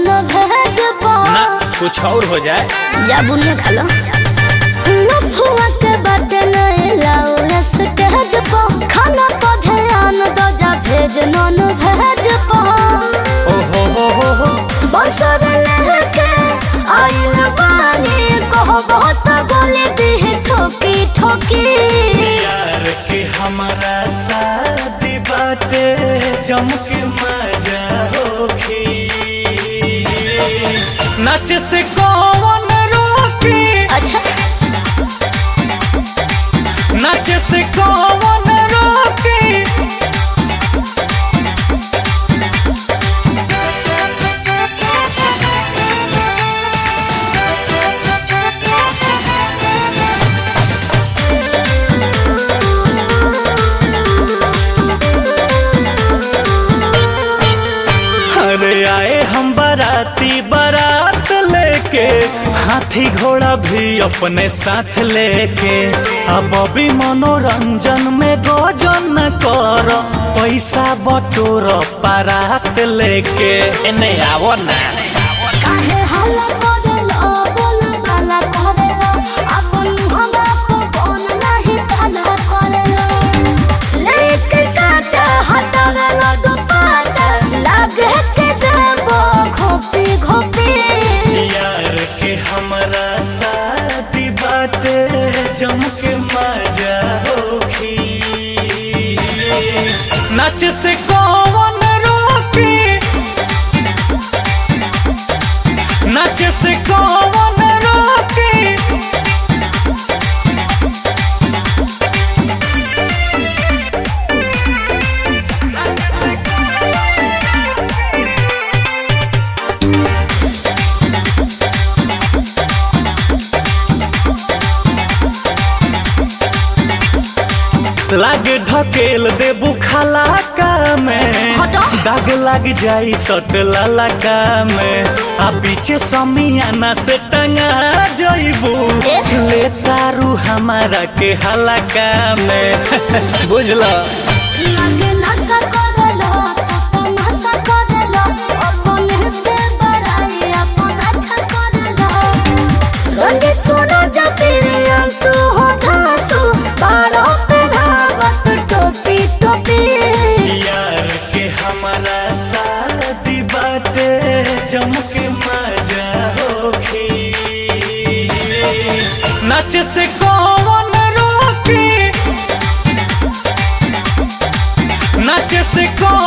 Non veg पा ना कुछ और हो जाए जा बुनिया खा लो लफुआ के बाटे नहीं लाओ स्टेज पर खाना पर ध्यान दो जा भेज नॉन भेज पा ओ हो हो हो हो बसर लहके आइल बानी कहो बहुत बोले दी ठोकी ठोकी यार के हमारा शादी बाटे चमके मजा होखी नाच से कौन रोकी अच्छा नाच से कौन रोकी अरे आए हम बाराती बारात लेके हाथी घोड़ा भी अपने साथ लेके अब अभी मनोरंजन में गोजन कर पैसा बटोर बारात लेके एने आवो ना काहे हल्ला करेलो बोल बाला करेलो अपन हमरा को कौन नहीं भला करेलो लेके काट हटावेलो दुपाट लागे के देबो घोपी घोपी यार के हमारा शादी बाटे जमके मजा होखी नाच से कौन रोकी नाच से कौन रोकी लागे ढकेल देबू खलाका में हटो। दाग लग जाई सट ललका में आ पीछे समियाना से टंगा जइबू ए? ले तारू हमारा के हलका में बुझला लागे नशा करेलो अपन नशा करेलो अपन से बड़ाई अपन अच्छा करेलो रंजित सुनो जपीरी अंसु हो धासु बारो पे धावत टोपी टोपी यार के हमारा शादी बाटे चमके मजा होखी नाच से कौन रोकी नाच से कौन